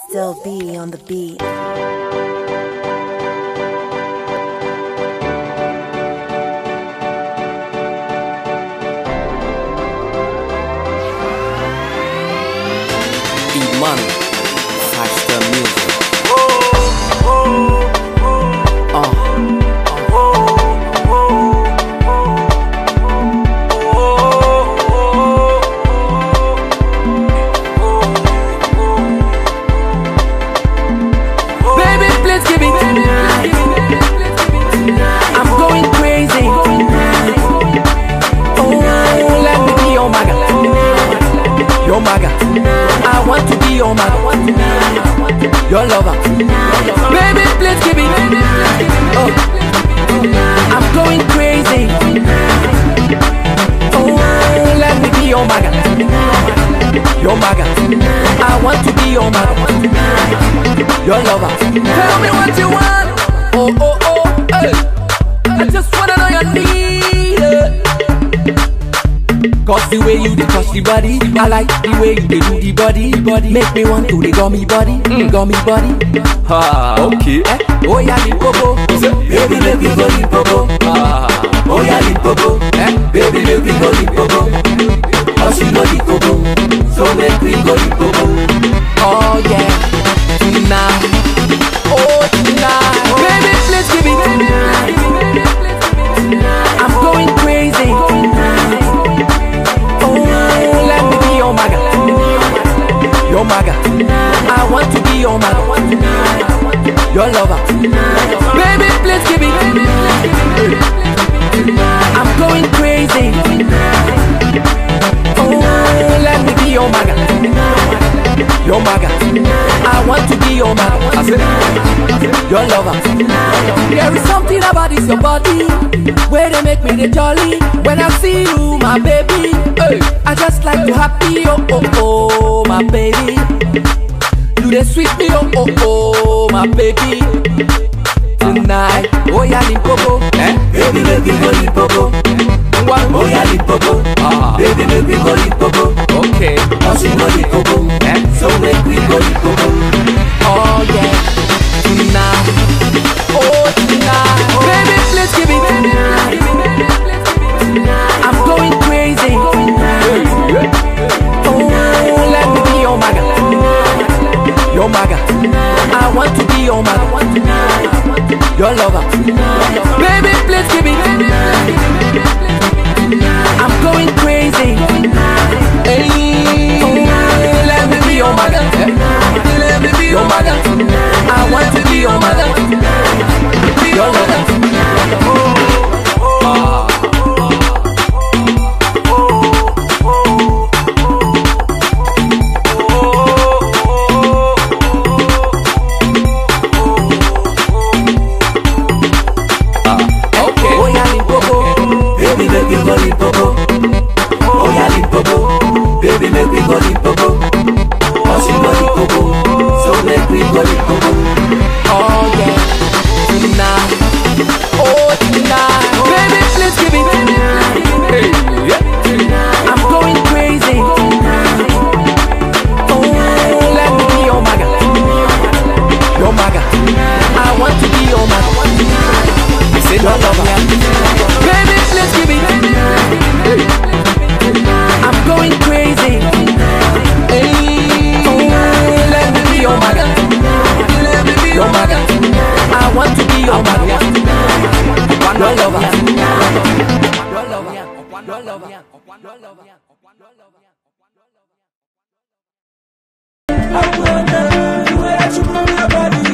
Still be on the beat. Iman Faster Music uh. Baby, please give it. I'm going crazy. Oh, let me be your maga. Your maga. I want to be your maga. Your lover. Baby, please give it. Oh, I'm going crazy. Oh, let me be your maga. Your maga. I want to be your maga your lover. Tell me what you want. Oh, oh, oh, hey. I just wanna know your need. eh. Cause the way you dey touch the body, I like the way you dey do the body, body. Make me want to the gummy body, mm. gummy body. Ha, okay. Eh? Oh yeah, Limpopo. Baby, make me go Limpopo. Ah, Oh yeah, Limpopo. Eh? Baby, make me go Limpopo. Cause you know Limpopo. So make me go Limpopo. Oh yeah. Tonight. Oh tonight. Baby, please give it. I'm going crazy. Oh, let me be your maga. Your maga. I want to be your maga. Your lover. Baby, please give it. I'm going crazy. Oh, let me be your maga. Your maga. I want to be your maga. I said, your lover. There is something about this your body where they make me the jolly. When I see you, my baby, hey, I just like to happy. Oh oh oh, my baby. You the sweet me, oh oh oh, my baby. Tonight, oh yeah, Limpopo, eh? Baby, make me go Limpopo. Oh yeah, Limpopo, ah, baby, make me go Limpopo. okay. Cause you know Limpopo, Eh? so make me go Limpopo. Oh yeah, tonight, oh tonight, baby, please give it. I'm going crazy. Oh, let me be your maga, your maga. I want to be your maga, your lover. Baby, please give it. I'm going crazy. Hey, oh, let me be your maga, let me be your maga. I want to be your maga, your lover. Okay. Oh yeah, Limpopo, baby make me go Limpopo. Oh yeah, Limpopo, baby make me go Limpopo. Cause you know Limpopo, so make me go Limpopo. Oh yeah, tonight, oh tonight, baby please give it. Hey, yeah. I'm going crazy. Oh, let me be your maga, your maga. I want to be your maga. I said Your no lover. Baby, please give it. I'm going crazy. Hey, oh, let me be your maga. Your maga. I want to be your maga. Your lover. Your lover. Your lover. Your lover. I wanna, the way that you move your body,